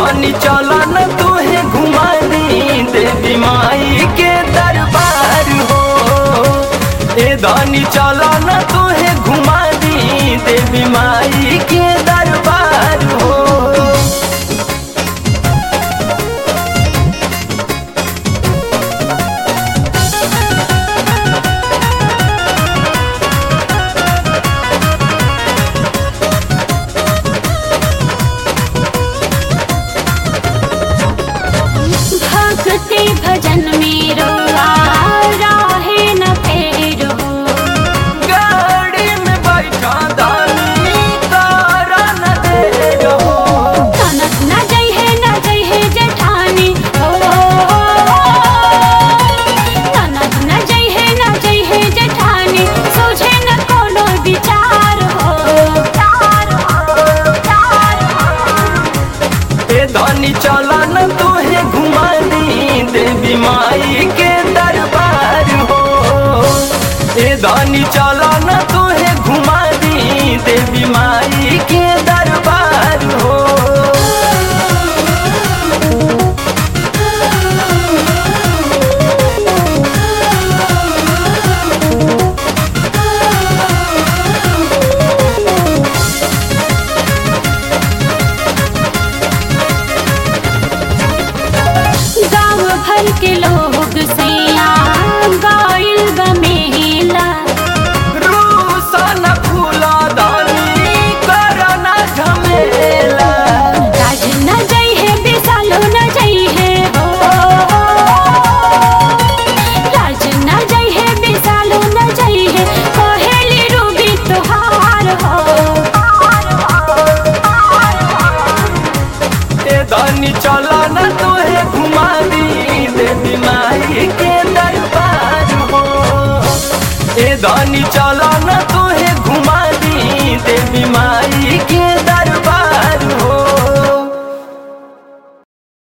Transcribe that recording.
धनी चला न तुहे घुमा दी देवी माई के दरबार हो ए धनी चला न तुहे घुमा दी देवी माई के दरबार हो भक्ति भजन में रोआ राहे न फेरो गाड़ी में बैठा दानी तारा न दे रहो तनक न जई है न जई है जेठानी ओ तनक न जई है न जई है जेठानी सोझे न कोनो विचार हो चार हो चार हो ए धनी चला न तुहे घुमा दी देवी माई के दरबार हो ए धनी चला न तुहे घुमा दी देवी माई के दरबार हो गाँव भर के लोग सैया गाइल बमेला रूसन फूला दानी करना झमेला राज न जई है बिसालो न जई है हो राज न जई है बिसालो न जई है कहेली रूबी तुहार हो ए धनी चला न तुहे घुमा दी देवी माई के दरबार हो ए धनी चला न तुहे घुमा दी देवी माई